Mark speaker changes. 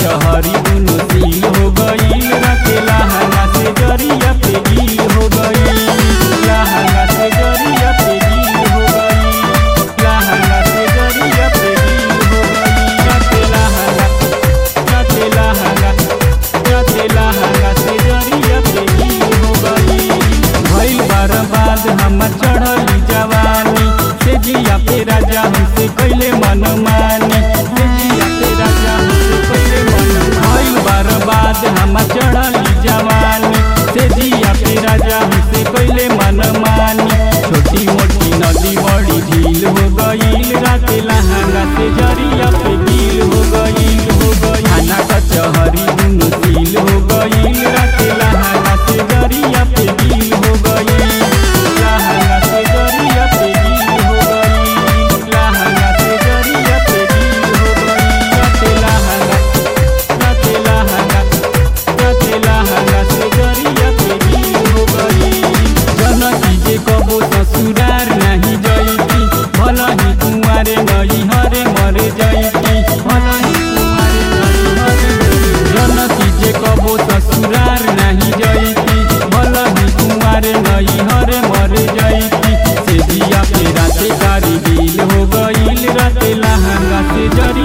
Speaker 1: कचहरी दुनो सील हो गईल राते लहंगा से जरिया पे गील हो गईल लहंगा से जरिया पे गील हो गईल लहंगा से जरिया पे गील हो गईल राते लहंगा राते लहंगा राते लहंगा से जरिया पे गील हो गईल भइल बर्बाद हमर चढ़ली जवानी से जिया पे राजा हमसे कैले मन मानी से जिया पे राजा हमसे कैले मन भइल बर्बाद हमर चढ़ली जवानी से जिया पे राजा हमसे कैले मन मानी छोटी मोटी नदी बड़ी झील हो गईल राते लहंगा से जरिया पे गील हो गईल हो गईल थाना कचहरी दुनु सील हो गईल राते लहंगा से जरिया पे गील हो गईल लहंगा से जरिया पे गील हो गईल लहंगा से जरिया पे गील हो गईल राते लहंगा राते लहंगा राते लहंगा से जरिया पे गील हो गईल जनकी जे कबो ससुरार नहीं जईती भला ही कुंवारे नई हरे मरे जईती भला ही कुंवारे नई हरे जनकी जे कबो ससुरार नहीं जईती भला ही कुंवारे नई हरे मरे जईती से दिया पे राते कारी गील हो गईल राते लहंगा से जरी